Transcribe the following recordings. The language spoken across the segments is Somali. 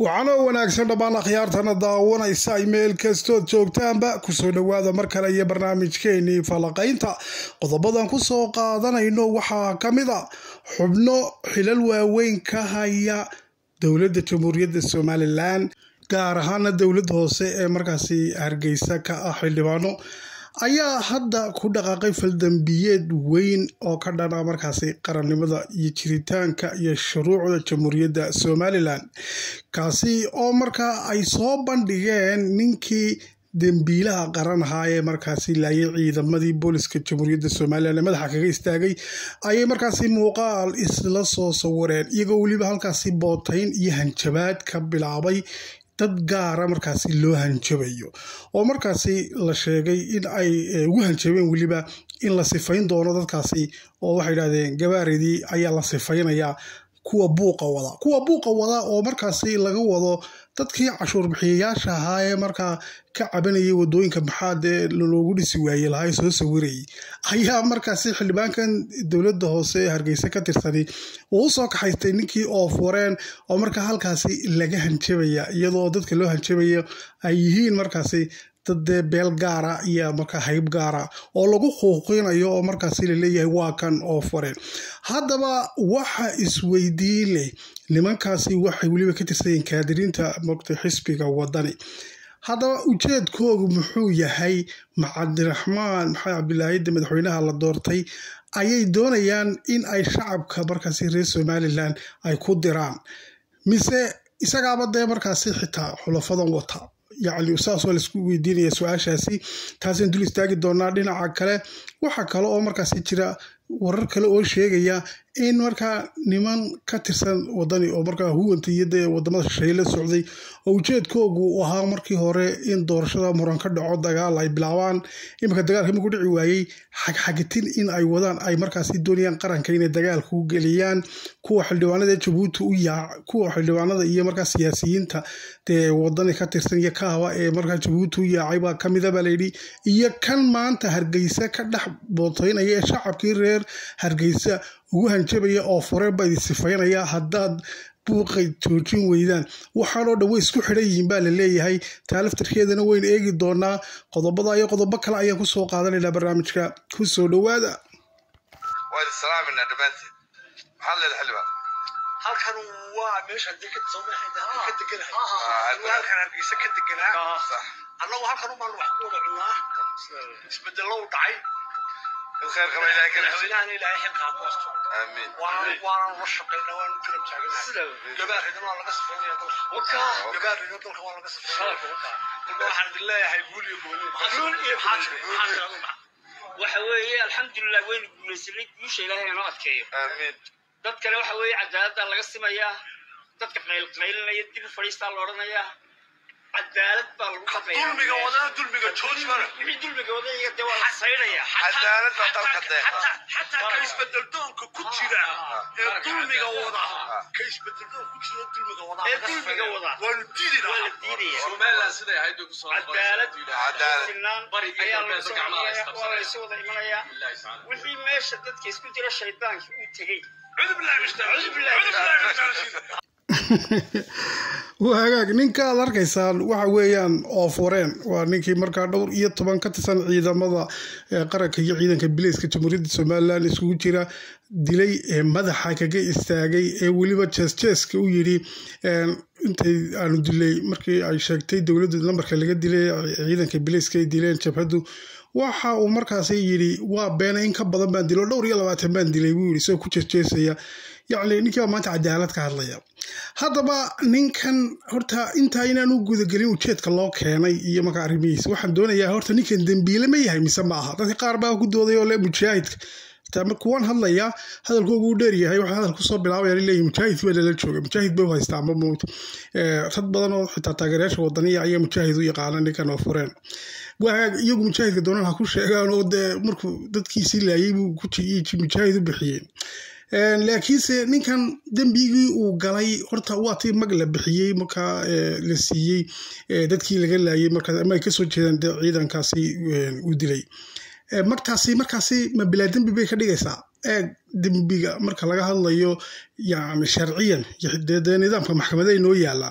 waxaanoo wanaagsan dhammaan akhyaartana daawanaysa ay meel kastood joogtaanba kusoo dhowaada mar kale iyo barnaamijkeenii falaqaynta qodobadan kusoo qaadanayno waxaa ka mid a xubno xilal waaweyn ka haya dowladda jamhuuriyadda somalilan gaar ahaana dowladda hoose ee markaasi hargeysa ka ah xildhibaano ayaa hadda ku dhaqaaqay faldambiyeed weyn oo ka dhana markaasi qarannimada iyo jiritaanka iyo shuruucda jamhuuriyadda somalilan kaasi oo markaa ay soo bandhigeen ninkii dembiilaha qaran ahaa ee markaasi laayay ciidamadii booliska jamhuuriyadda somalilan ee madaxa kaga istaagay ayay markaasi muuqaal isla soo sawireen iyagoo weliba halkaasi bootayn iyo hanjabaad ka bilaabay dad gaara markaasi loo hanjabayo oo markaasi la sheegay in ay ugu hanjabeen weliba in la sifayn doono dadkaasi oo waxay idhahdeen gabaaridii ayaa la sifaynayaa kuwa buuqa wada kuwa buuqa wada oo markaasi laga wado dadkii cashuur bixiyayaasha ahaa ee markaa ka cabanayay wadooyinka maxaad ee loogu dhisi waaye lahaa soo sawirayay ayaa markaasi xildhibaankan dowladda hoose ee hargeysa ka tirsani uu usoo kaxaystay ninkii oof wareen oo markaa halkaasi laga hanjabaya iyadoo dadka loo hanjabayo ay yihiin markaasi daddee beel gaara iyo markaa hayb gaara oo lagu quuqinayo oo markaasi laleeyahay waa kan oof wareen haddaba waxa isweydiin leh nimankaasi waxay weliba ka tirsanyeen kaadiriinta mogta xisbiga wadani haddaba ujeedkoogu muxuu yahay macabdiraxmaan maxamed cabdilaahide madaxweynaha la doortay ayay doonayaan in ay shacabka markaasi reer somalilan ay ku diraan mise isagaaba dee markaasi xitaa xulafadan wata yacni saas waa laisku weydiinaya su-aashaasi taasaan dul istaagi doonaa dhinaca kale waxaa kale oo markaasi jira warar kale oo sheegaya in markaa niman ka tirsan wadani oo markaa huwanta iyo dee wadamada shisheeye la socday oo ujeedkoogu u ahaa markii hore in doorashada muran ka dhaco dagaal ay bilaabaan iminka dagaalka maku dhici waayey xagxagitin in ay wadaan ay markaasi doonayaan qaranka inay dagaalku geliyaan kuwa xildhibaanada jabuuti u yaa kuwa xildhibaanada iyo markaa siyaasiyiinta dee wadani ka tirsan iyo kahaba ee markaa jabuuti u yaacay baa kamida baa layidhi iyo kan maanta hargeysa ka dhex bootaynaya ee shacabkii reer hargeysa ugu hanjabaya oo fureen baa idin sifaynaya haddaad buuqay joojin weydaan waxaanoo dhan way isku xidhan yihiin baa la leeyahay taa laftarkeedana waynu eegi doonaa qodobada iyo qodobo kale ayaan kusoo qaadanaynaa barnaamijka ku soo dhowaada halkan waa meesha deked soomaxayda ka deganahay halkan hargeysa ka deganaa annagu halkan umaan wax ku wada cunaa isbedelow dhacay madaxweynahana ilaahay xilkaa ku asto waanan la shaqayna waanu garab taaganahay gabaaridana waa laga safeynaya dalka gabaaridna dalka waa laga safeynaya dalka waxaan idin leeyahay guul iyo gooni waxa weeye alxamdulilah waynu guulaysanay guusha ilaahay inoo adkeeyo dadkana waxa weeye cadaaladda laga simayaa dadka qaylqaylinaya dib u fadhiistaa la odhanayaa cadaalad baa lagu dhaqayaa dulmiga wadana dulmiga joojmana wixii dulmiga wadaya dee waa la saynaya xataa ka isbedeldoonka ku jira ee dulmiga wada ka isbedeldoon ku jira dulmiga wada ee dulmiga wada waanu diidi waa la lahaa diidaya somaliland siday ahayd bay kusoo cadaalad sinaan Bariga ayaa iyo lagu galbeedka gacmaha soo isqabsanaya. waa la isu wada imanayaa wixii meesha dadka isku jira shaydaanka uu tegey cudu billahi min shaytaan Cudu billahi min cudu billahi min shaytaan waa hagaag ninka aad arkaysaan waxa weeyaan ooforeen waa ninkii markaa dhowr iyo toban ka tirsan ciidamada ee qaranka iyo ciidanka bileyska jamhuuriyadda somalilan isugu jira dilay ee madaxa kaga istaagay ee weliba jeesjeeska u yidhi intay aanu dilay markii ay sheegtay dowladda lambarka laga dilay ciidanka bileyska ay dileen jabhaddu waxa uu markaasi yidhi waa beena in ka badan baan dilo dhowr iyo labaatan baan dilay buu yidhi isagoo ku jeesjeesaya yacni ninkii baa maanta cadaalad ka hadlaya haddaba ninkan horta intaa inaan u gudagelin ujeedka loo keenay iyo marka arrimihiisa waxaan doonayaa horta ninkan dembiile ma yahay mise ma aha dadka qaar baa ku dooday oo le mujaahidka xitaa marka waan hadlayaa hadalkoogu u dheer yahay waxaa hadal kusoo bilaabaya leeyahy mujaahid baa lala jooga mujaahid bay u haystaa ma moogta rag badan oo xitaa taageerayaasha wadaniya ayaa mujaahid u yaqaana ninkan oo fureen waagaag iyagu mujaahidka doonan ha ku sheegaan oo dee markuu dadkiisii laayay buu ku mujaahid u bixiyeen laakiinse ninkan dembigii uu galay horta waa tii mag la bixiyey markaa la siiyey dadkii laga laayay markaas ama ay kasoo jeedaan de ciidankaasi uu dilay markaasi markaasi ma bilaa dembi bay ka dhigaysaa eeg dembiga marka laga hadlayo yani sharciyan dee nidaamka maxkamada inoo yaalaa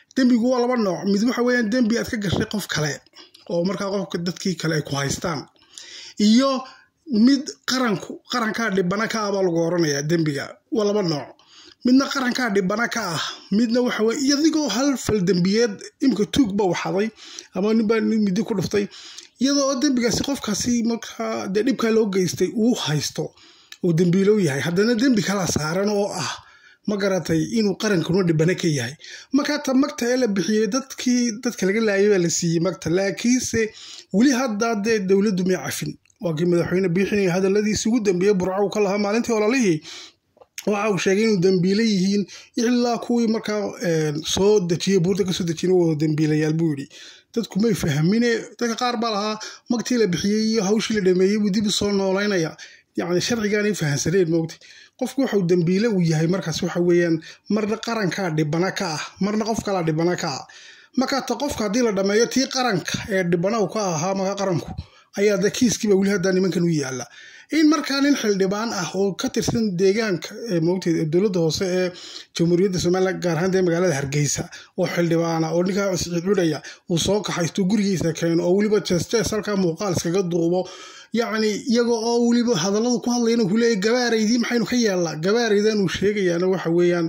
dembigu waa laba nooc mid waxa weeyaan dembi aad ka gashay qof kale oo markaa qofka dadkii kale ay ku haystaan iyo mid qaranku qarankaa dhibana ka ah baa lagu oranayaa dembiga waa laba nooc midna qarankaa dhibana ka ah midna waxa weye iyadigoo hal fal dembiyeed imika tuug ba waxaday ama ninbaa nin midi ku dhuftay iyadoo dembigaasi qofkaasi markaa dee dhibkaa loo geystay uu haysto uu dembiilow yahay haddana dembi kala saaran oo ah ma garatay inuu qarankuna dhibana ka yahay markaa ta magta ee la bixiyey dadkii dadka laga laayay baa la siiyey magta laakiinse weli haddaa dee dowladdu may cafin waa kii madaxweyne biixinaya hadaladiisi ugu dambeeyey burca uu ka lahaa maalintii ololihii waxa uu sheegay inuu dembiile yihiin ilaa kuwii markaa soo dejiyey buurta kasoo dejiyeen wada dembiilayaal buu yidhi dadku may fahmine dadka qaar baa lahaa magtii la bixiyey iyo hawshii la dhameeyey buu dib u soo noolaynaya yacni sharcigaanay fahansaneen moogta qofku waxau dembiile uu yahay markaas waxa weeyaan marna qarankaa dhibana ka ah marna qof kalaa dhibana ka ah markaa ta qofka haddii la dhameeyo tii qaranka ee dhibana uu ka ahaa markaa qaranku ayaa de kiiskiiba weli haddaa nimankan u yaala in markaa nin xildhibaan ah oo ka tirsan deegaanka moogteed dowladda hoose ee jamhuuriyadda somalilan gaar ahaan dee magaalada hargeysa oo xildhibaana oo ninkaa cudhaya uu soo kaxaysto gurigiisa keeno oo weliba jees-jees halkaa muuqaal iskaga duubo yacni iyaga oo weliba hadalladu ku hadlayana ku leeyahy gabaaraydii maxaynu ka yeelnaa gabaaraydan uu sheegayaana waxa weeyaan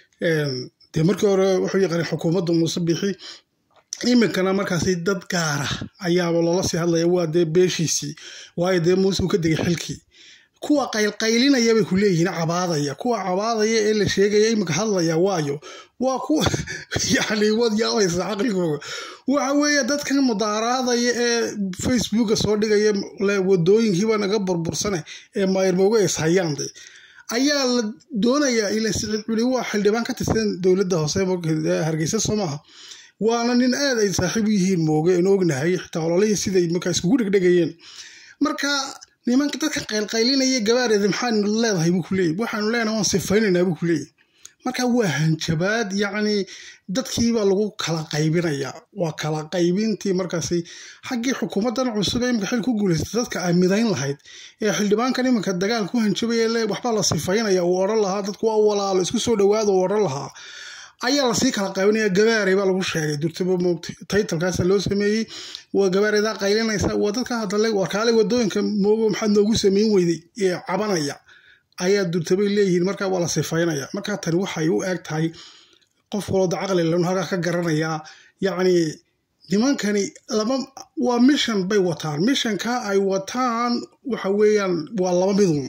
dee markii hore wuxuu yaqaanay xukuumadda muuse bixi iminkana markaasi dad gaara ayaaba loola sii hadlaya waa dee beeshiisii waayo dee muuse uu ka degay xilkii kuwa qaylqaylinaya bay ku leeyihiin cabaadaya kuwa cabaadaya ee la sheegaya iminka hadlaya waayo waa kuwa yacni waad yaabaysa caqligooga waxa weeye dadkan mudaaraadaya ee facebooka soo dhigaya le wadooyinkiiba naga burbursane ee mayrmooga is hayaan de ayaa la doonayaa ila siciid culi waa xildhibaan ka tirsan dowladda hoose hargeysa soo maaha waana nin aad ay saaxiib u yihiin mooge aan ognahay xitaa ololihii siday markaa iskugu dhegdhegayeen marka nimanka dadka qaylqaylinaya gabaareeda maxaanu leedahay buu ku leeyay waxaanu leenahay waan sifaynaynaa buu ku leeyay marka waa hanjabaad yacni dadkiibaa lagu kala qaybinaya waa kala qaybintii markaasi xaggii xukuumaddan cusub ee imika xil ku guulaystay dadka ay midayn lahayd ee xildhibaankan iminka dagaal ku hanjabaya le waxbaa la sifaynaya uu odhan lahaa dadku waa walaalo isku soo dhawaada uu odhan lahaa ayaa lasii kala qaybinaya gabaaray baa lagu sheegay durtaba moogta taytalkaasa loo sameeyey waa gabaaraydaa qaylinaysa waa dadka hadale warkaale wadooyinka moogo maxaad noogu sameyn weyday ee cabanaya ayaa durtabay leeyihiin markaa waa la sifaynaya markaa tani waxay u eg tahay qof walooda caqli lanu halkaa ka garanayaa yacni nimankani laba waa mishan bay wataan mishanka ay wataan waxa weeyaan waa laba midun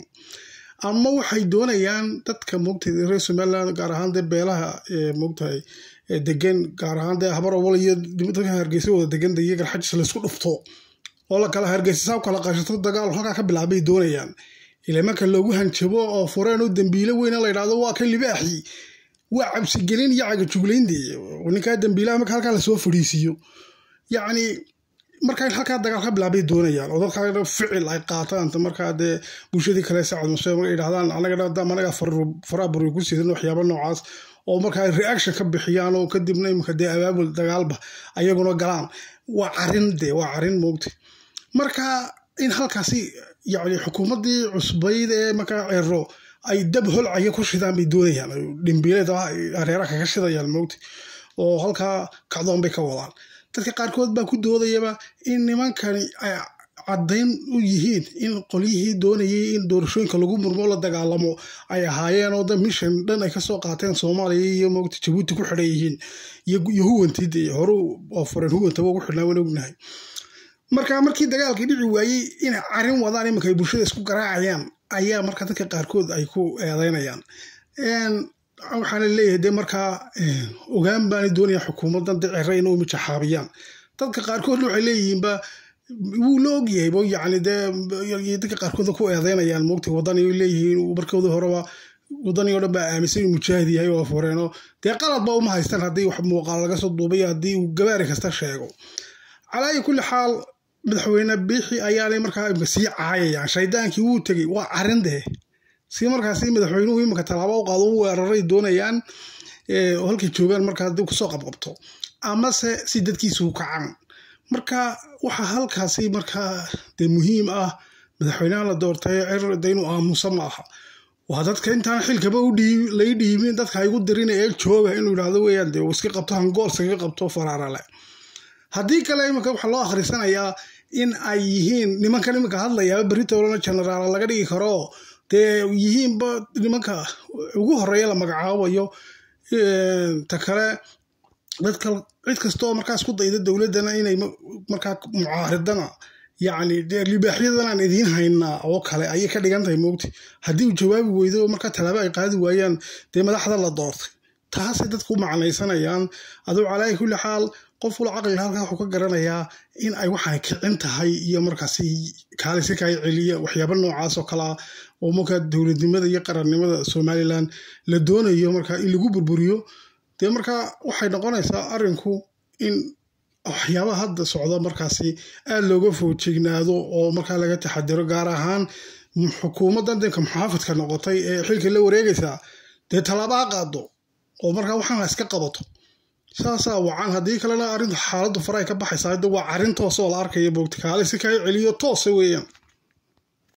ama waxay doonayaan dadka moogtahay reer somaliland gaar ahaan dee beelaha moogtahay degan gaar ahaan dee habarobol iyo dadka hargeysa wada degan iyo garxajis laysku dhufto oo la kala hargeysa saa kala qashato dagaal halkaa ka bilaabay doonayaan ila marka loogu hanjabo oo fureen oo dambiile weyna la yidhahdo waa ka libaaxi waa cabsigelin iyo cagajuglayndii ninkaa dambiilaha marka halkaa lasoo fadhiisiiyo yacni markaa halkaa dagaal ka bilaabay doonayaan oo dadkaa ficil ay qaataan markaa dee bulshadii kale sacad muse markay yidhahdaan anaga anaga faraa buri ku siidan waxyaaba noocaas oo markaa reaction ka bixiyaan oo kadibna imika dee abaabul dagaalba ayaguna galaan waa carin dee waa carin moogta marka in halkaasi yacni xukuumaddii cusbayd ee markaa cero ay dab holcaya ku shidaan bay doonayaan dhimbiileed hareeraha kaga shidayaan moogta oo halkaa kacdoon bay ka wadaan dadka qaarkood baa ku doodayaba in nimankani ay caddayn u yihiin in qolyihii doonayay in doorashooyinka lagu murmo la dagaalamo ay ahaayeen oo da mishan dhan ay kasoo qaateen soomaaliya iyo moogta jabuuti ku xidhan yihiin iyo huwantii dee hore oo fureen huwantaba ugu xidhnaa waan ognahay marka markii dagaalkii dhici waayey inay carin wadaan iminka ay bulshada isku garaacayaan ayaa marka dadka qaarkood ay ku eedeynayaan waxaana leeyahay dee markaa ogaan baana doonaya xukuumaddan de cere inay umijaxaabiyaan dadka qaarkoodna waxay leeyihiinba wuu la ogyahay bo yacni dee dadka qaarkood ku eedeynayaan moogta wadani leeyihiin markooda horeba wadani oo dhan baa aaminsan inuu mujaahid yahay oo fureeno dee qaladba uma haystaan haddii wax muuqaal laga soo duubay haddii uu gabaari kasta sheego calaa ayi kulli xaal madaxweyne biixi ayaanay markaa imka sii caayayaan shaydaankii wuu tegey waa carin dee si markaasi madaxweynuhu iminka tallaabo u qaado u weeraray doonayaan oo halkay joogaan markaa dib kusoo qabqabto amase si dadkiisu kacaan marka waxaa halkaasi markaa dee muhiim ah madaxweynaha la doortay cer de inuu aamuso ma aha waa dadka intaan xilkaba lay dhiibin dadka igu dirin ee jooga inuu yidhaahdo weyaan dee uu iska qabto hangool iskaga qabto faraarale haddii kale iminka waxaa loo akhrisanayaa in ay yihiin nimankan iminka hadlayaa beritoolana generaal laga dhigi karo dee yihiinba nimanka ugu horeeya la magacaabayo ta kale dadka cid kastaoo markaas ku dayda dowladdana inay markaa mucaaridana yacni dee libaaxyadan aan idiin haynaa oo kale ayay ka dhigan tahay moogti haddii uu jawaabi weydo oo markaa tallaabo ay qaadi waayaan dee madaxda la doortay taasay dadku u macnaysanayaan aduu calaayi kulli xaal qof wala caqliga halkaa wuxuu ka garanayaa in ay waxaan kicin tahay iyo markaasi kaalisi kaa celiya waxyaaba noocaas oo kalea oo markaa dowladnimada iyo qarannimada somalilan la doonayo markaa in lagu burburiyo dee markaa waxay noqonaysaa arrinku in waxyaabaha hadda socda markaasi aada looga foojignaado oo markaa laga taxadiro gaar ahaan xukuumaddan danka muxaafidka noqotay ee xilka la wareegaysaa dee tallaaba ha qaado oo markaa waxaan ha iska qabato saasaa wacan haddii kalena arrintu xaaladdu faray ka baxaysaa hadda waa arrin toos oo la arkaya boogti kaale si kaa celiyo toosa weeyaan